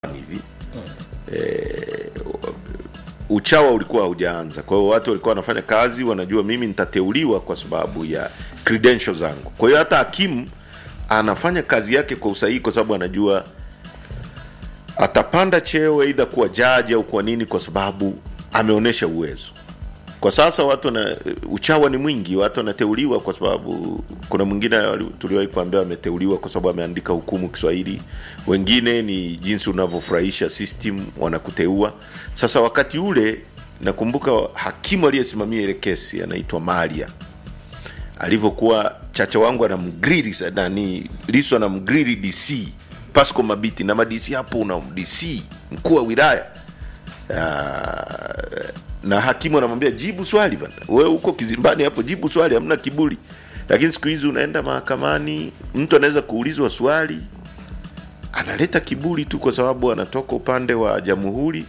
hivi eh, uchawa ulikuwa haujaanza kwa hiyo watu walikuwa wanafanya kazi wanajua mimi nitateuliwa kwa sababu ya credentials zangu kwa hiyo hata hakimu anafanya kazi yake kwa usahihi kwa sababu anajua atapanda cheo aidha kuwa jaji au kwa nini kwa sababu ameonyesha uwezo kwa sasa watu wana uchawa ni mwingi watu wanateuliwa kwa sababu kuna mwingine wali- tuliwahi kuambia ameteuliwa kwa sababu ameandika hukumu kiswahili wengine ni jinsi unavyofurahisha system wanakuteua sasa wakati ule nakumbuka hakimu aliyesimamia ile kesi anaitwa maria alivyokuwa chacha wangu anamgrili sa- nani liso anamgrili dc pasco mabiti na madc hapo una dc mkuu wa wilaya Ah, na hakimu anamwambia jibu swali bana wewe uko kizimbani hapo jibu swali hamna kiburi lakini siku hizi unaenda mahakamani mtu anaweza kuulizwa swali analeta kiburi tu kwa sababu anatoka upande wa jamhuri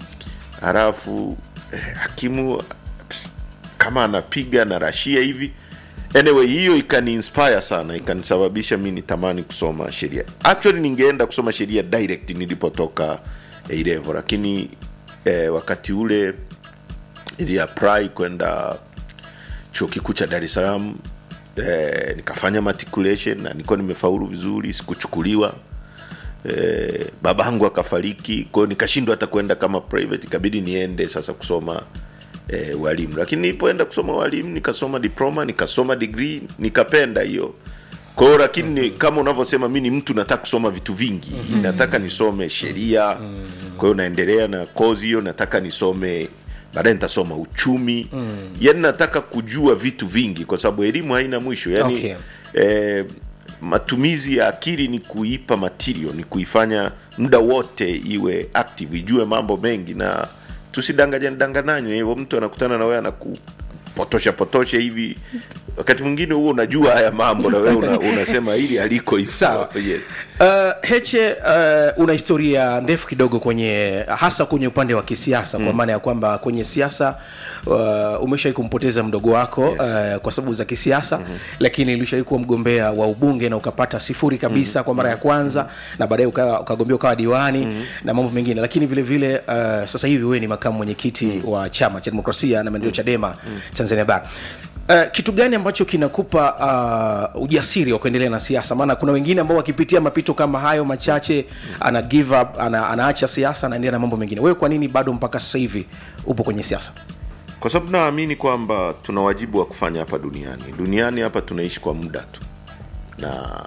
halafu eh, hakimu kama anapiga na rashia hivi anyway hiyo ikani inspire sana ikanisababisha mi nitamani kusoma sheria actually ningeenda kusoma sheria direct nilipotoka A level lakini eh, wakati ule ili apply kwenda chuo kikuu cha dar es salaam eh, nikafanya matriculation na nilikuwa nimefaulu vizuri sikuchukuliwa eh, babangu akafariki kwao nikashindwa hata kwenda kama private ikabidi niende sasa kusoma eh, walimu lakini nilipoenda kusoma walimu nikasoma diploma nikasoma degree nikapenda hiyo kwa hiyo lakini mm-hmm. kama unavyosema mi ni mtu nataka kusoma vitu vingi mm-hmm. nataka nisome sheria mm-hmm. kwa hiyo naendelea na kozi hiyo nataka nisome baadaye nitasoma uchumi mm. yani nataka kujua vitu vingi kwa sababu elimu haina mwisho yani Okay. eh, matumizi ya akili ni kuipa material ni kuifanya muda wote iwe active ijue mambo mengi na tusidanganyane danganyane hivyo mtu anakutana na wewe anakupotosha potosha hivi wakati mwingine huo unajua haya mambo na wewe una, unasema hili aliko hivi Sawa. yes. Uh, Heche uh, una historia ndefu kidogo kwenye hasa kwenye upande wa kisiasa mm. kwa maana ya kwamba kwenye siasa uh, umeshawai kumpoteza mdogo wako Yes. uh, kwa sababu za kisiasa mm-hmm. lakini ulishawai kuwa mgombea wa ubunge na ukapata sifuri kabisa mm-hmm. kwa mara ya kwanza mm-hmm. na baadaye uka- ukagombea ukawa diwani mm-hmm. na mambo mengine lakini vile vile uh, sasa hivi wewe ni makamu mwenyekiti mm-hmm. wa chama cha demokrasia na maendeleo chadema mm-hmm. tanzania bara Uh, kitu gani ambacho kinakupa uh, ujasiri wa kuendelea na siasa maana kuna wengine ambao wakipitia mapito kama hayo machache ana give up ana, anaacha siasa anaendelea na mambo mengine wewe kwa nini bado mpaka sasa hivi upo kwenye siasa kwa sababu naamini kwamba tuna wajibu wa kufanya hapa duniani duniani hapa tunaishi kwa muda tu na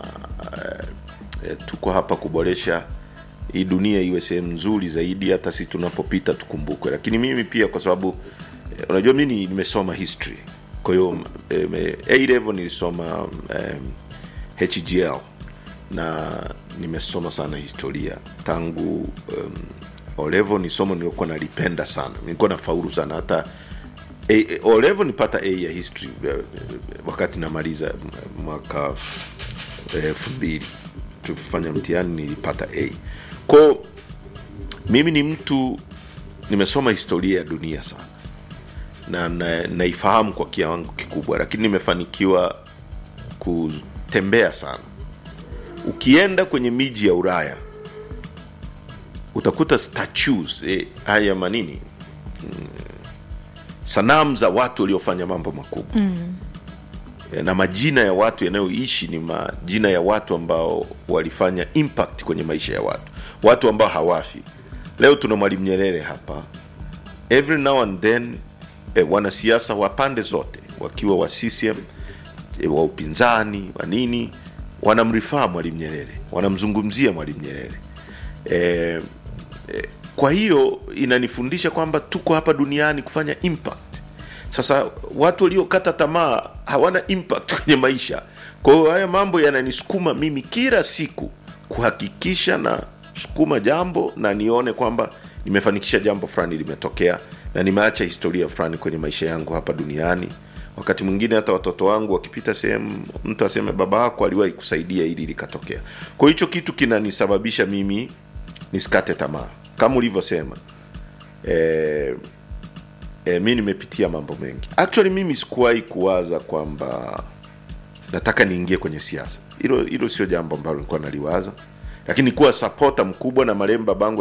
eh, tuko hapa kuboresha hii dunia iwe sehemu nzuri zaidi hata si tunapopita tukumbukwe lakini mimi pia kwa sababu eh, unajua mi ni- nimesoma history kwa hiyo eh, a level nilisoma um, hgl na nimesoma sana historia tangu um, olevo ni somo niliokuwa nalipenda sana nilikuwa na faulu sana hata A- A- olevo nipata a ya history eh, wakati namaliza m- mwaka eh, elfu mbili tukifanya mtihani nilipata a kwao mimi ni mtu nimesoma historia ya dunia sana na na- naifahamu kwa kiwango kikubwa lakini nimefanikiwa kutembea sana ukienda kwenye miji ya ulaya utakuta statues eh, haya manini mm, sanamu za watu waliofanya mambo makubwa mm. na majina ya watu yanayoishi ni majina ya watu ambao walifanya impact kwenye maisha ya watu watu ambao hawafi leo tuna mwalimu nyerere hapa every now and then eh, wanasiasa wa pande zote wakiwa wa CCM eh, wa upinzani wa nini wanamrifaa mwalimu nyerere wanamzungumzia mwalimu nyerere eh, eh, kwa hiyo inanifundisha kwamba tuko hapa duniani kufanya impact sasa watu waliokata tamaa hawana impact kwenye maisha kwa hiyo haya mambo yananisukuma mimi kila siku kuhakikisha na sukuma jambo na nione kwamba nimefanikisha jambo fulani limetokea na nimeacha historia fulani kwenye maisha yangu hapa duniani wakati mwingine hata watoto wangu wakipita sehemu mtu aseme baba yako aliwahi kusaidia ili likatokea kwa hiyo hicho kitu kinanisababisha mimi nisikate tamaa kama ulivyosema eh, e, mi nimepitia mambo mengi actually mimi sikuwahi kuwaza kwamba nataka niingie kwenye siasa hilo hilo sio jambo ambalo nilikuwa naliwaza lakini kuwa sapota mkubwa na marehemu babangu